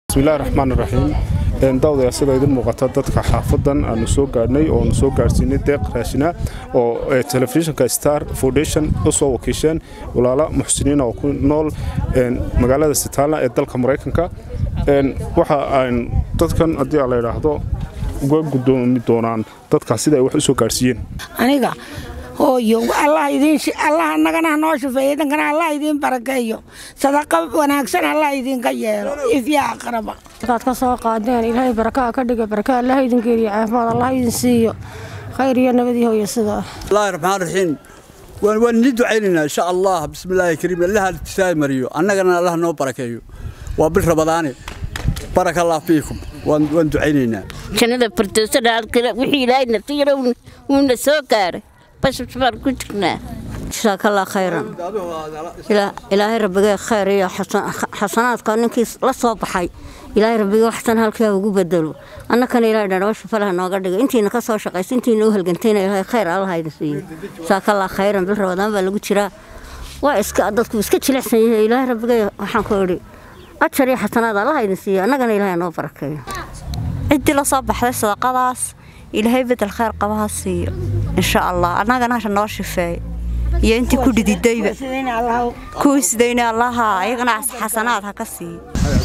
bismillahi raxmaan raxiim daawdaya sida idin muuqata dadka xaafadan aanu soo gaadhnay oo aanu soo gaadhsiinay deeq raashina oo telefishinka star foundation u soo wakiisheen walaala muxsiniin oo ku nool magaalada sitaala ee dalka maraykanka waxa aan dadkan haddii la idhaahdo uga gudoomi doonaan dadkaas sida ay wax u soo gaadhsiiyeen aniga hooyo allah allah annagana noo shufeeyo idinkana allah idiin barakeeyo sadaqa wanaagsan allah idinka yeelo ifya aqraba markaad ka soo qaadeen ilaahay barakaa ka dhiga baraka allah idin geeliyo caafimaad allah idin siiyo khayr iyo nabadii hooyo sidaa bismillahi raxmaan raxiim waan idin ducaynaynaa insha allah bismillaahi kariim allaha tisaay mariyo annagana allah noo barakeeyo waa bil rabadaane baraka allah fiikum waan ducaynaynaa jannada firdowsada wixii ilaahay nasiira wuuna soo gaaray bashbash baan ku jirnaa jasaakallaa khayran ilaahay rabbigee khayr iyo xasanaadka ninkii la soo baxay ilaahay rabbigee waxsan halkaa ugu bedelo annakana ilaahay dhadhabasha falaha nooga dhiga intiina ka soo shaqaysa intiina u halgantayna ilaahay khayr allaha idin siiyo jasaakallaa khayran bil rabadaan baa lagu jiraa waa iska dadku iska jilicsan yahay ilaahay rabbigee waxaan ku idhi ajar iyo xasanaad allaha idin siiyo annagana ilaahay noo barakeeyo ciddii la soo baxday sadaqadaas ilaahay bedel khayr qabaha siiyo insha allah annagana hasha noo shifeey iyo intii ku dhididayba kuwii sidayna allaha ayagana xasanaad ha ka siiyo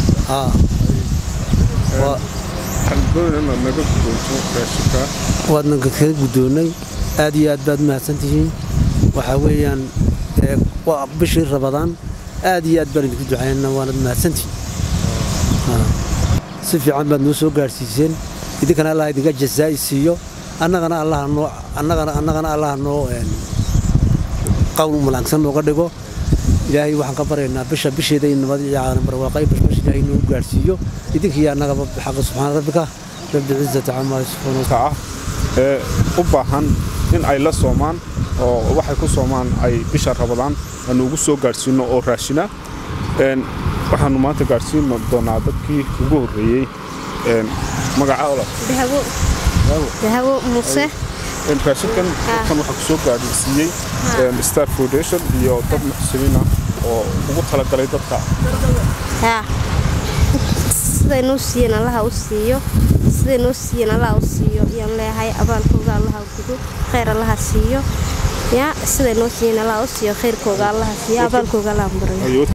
waadna kaga guddoonnay aad iyo aad baad mahadsantihiin waxaa weeyaan waa bishii rabadaan aad iyo aad baan idinku ducaynana waanad mahadsantihiin si fiican baad noo soo gaadhsiiseen idinkana allah idinka jazaa'i siiyo annagana annagana allaha noo qawl malaagsan nooga dhigo ilaahay waxaan ka baryaynaa bisha bisheeda in nabad iyo caalam barwaaqay bashbash ilaahay noo gaadhsiiyo idinkiiyo annagaba xaqa subxaana rabbika rabbi cizati camaa yasifuun ah ee u baahan in ay la soomaan oo waxay ku soomaan ay bisha rabadaan aanu ugu soo gaadhsiino oo raashina waxaanu maanta gaadhsiin doonaa dadkii ugu horreeyey magaca olaf dahabo muuse raashinkan kan waxaa kusoo gaadhsiiyey star foundation iyo dad muxsiniin ah oo ugu talagalay dadka siday noo siiyeen allaha u siiyo siday noo siiyeen allaha u siiyo ayaan leeyahay abaalkooga allaha gudo khayr allaha siiyo ya siday noo siiyeen allaha u siiyo khayrkooga allaha siiyo abaalkooga allaha barayo